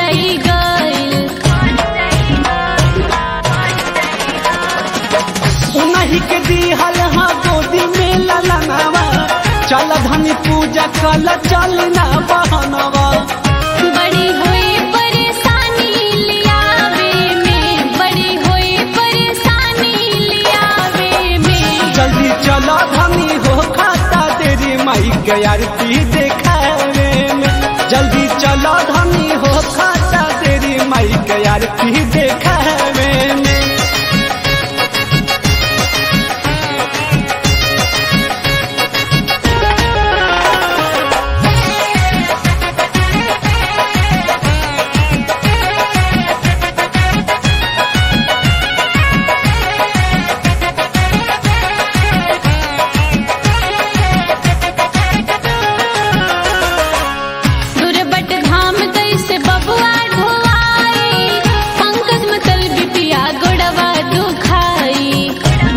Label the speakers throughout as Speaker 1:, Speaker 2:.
Speaker 1: जाई गइल
Speaker 2: उन्हीं के दिहल हाँ गोदी में ललनावा चल धनी पूजा कल चल ना बहनवा
Speaker 1: बड़ी हुई परेशानी लियावे में बड़ी हुई परेशानी लियावे में
Speaker 2: जल्दी चलो धनी हो खाता तेरी माई के आरती देखावे में जल्दी चलो धनी हो खाता तेरी माई के आरती देखावे में
Speaker 1: दुर्बट धाम कैसे बबुआ ढोवाई पंकज मतल बिपिया गोड़वा दुखाई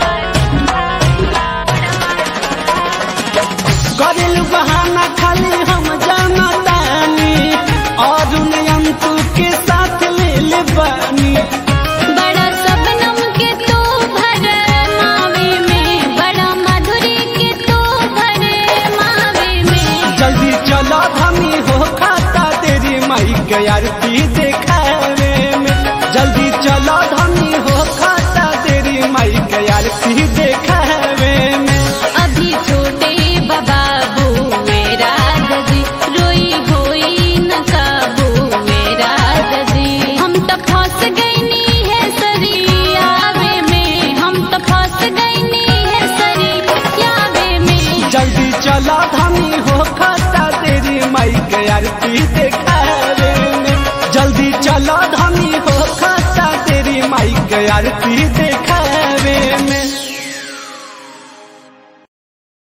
Speaker 2: करेल बहाना खाली हम जाना तानी और अंतु के साथ ले ले बानी
Speaker 1: बड़ा सबनम के तो भर मावे में बड़ा माधुरी के तो भर मावे में
Speaker 2: जल्दी चलो धनी हो खाता तेरी माई के आरती देखावे में जल्दी चलो धनी हो खाता तेरी माई के आरती देखावे में
Speaker 1: अभी छोटे बाबू मेरा ददी रोई होई न काबू मेरा ददी हम तो फंस गईनी है सरियावे में हम तो फंस गईनी है सरियावे में
Speaker 2: जल्दी चलो धनी हो खाता तेरी माई के आरती देखावे में जल्दी चलो धनी हो खाता तेरी माई के आरती